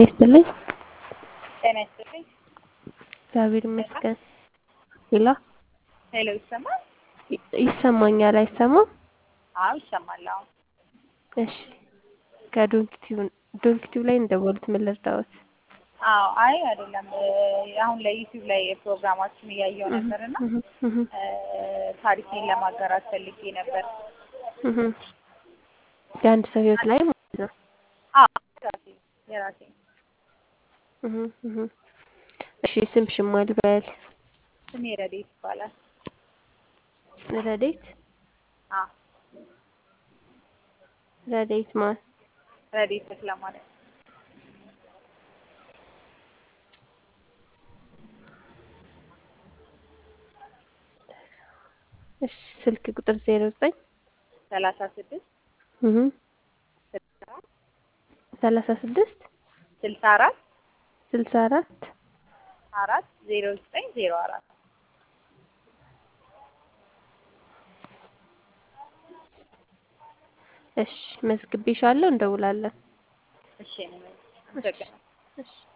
ይስጥልኝ። ጤና ይስጥልኝ። እግዚአብሔር ይመስገን። ሌላ ሄሎ፣ ይሰማል? ይሰማኛል። አይሰማም? አዎ ይሰማል። አዎ እሺ። ከዶንኪቲቭ ዶንኪቲቭ ላይ እንደወሉት ምን ልርዳዎት? አዎ፣ አይ አይደለም። አሁን ላይ ዩቲዩብ ላይ ፕሮግራማችን እያየው ነበር እና ታሪኬን ለማጋራት ፈልጌ ነበር። የአንድ ሰው ህይወት ላይ ማለት ነው። አዎ የራሴ የራሴ እሺ። ስምሽን ማን ልበል? ስሜ ረዴት ይባላል። ረዴት አዎ ረዴት ማን? ረዴት ተክለማርያም። እሺ። ስልክ ቁጥር ዜሮ ዘጠኝ ሰላሳ ስድስት ሰላሳ ስድስት ስልሳ አራት ስልሳ አራት አራት ዜሮ ዘጠኝ ዜሮ አራት እሺ። መዝግቤሻለሁ። እንደውላለን። እሺ ነው። እሺ።